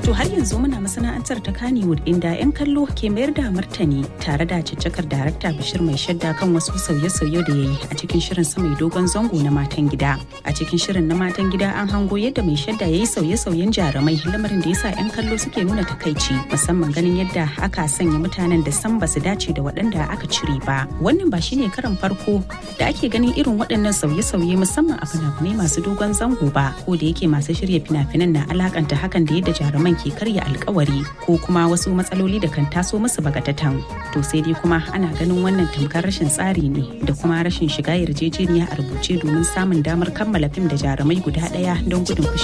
To har yanzu muna masana'antar ta Kannywood inda 'yan kallo ke mayar da martani tare da caccakar darakta Bashir mai shadda kan wasu sauye-sauye da ya yi a cikin shirin sa mai dogon zango na matan gida. A cikin shirin na matan gida an hango yadda mai shadda ya yi sauye-sauyen jarumai lamarin da ya sa 'yan kallo suke nuna takaici musamman ganin yadda aka sanya mutanen da san basu dace da waɗanda aka cire ba. Wannan ba shine karan farko da ake ganin irin waɗannan sauye-sauye musamman a fina-finai masu dogon zango ba ko da yake masu shirya fina-finan na alakanta hakan da yadda jaruman ke karya alkawari ko kuma wasu matsaloli da kan taso musu bagatatan to sai dai kuma ana ganin wannan tamkar rashin tsari ne da kuma rashin shiga yarjejeniya a rubuce domin samun damar kammala fim da jarumai guda ɗaya don gudun fushi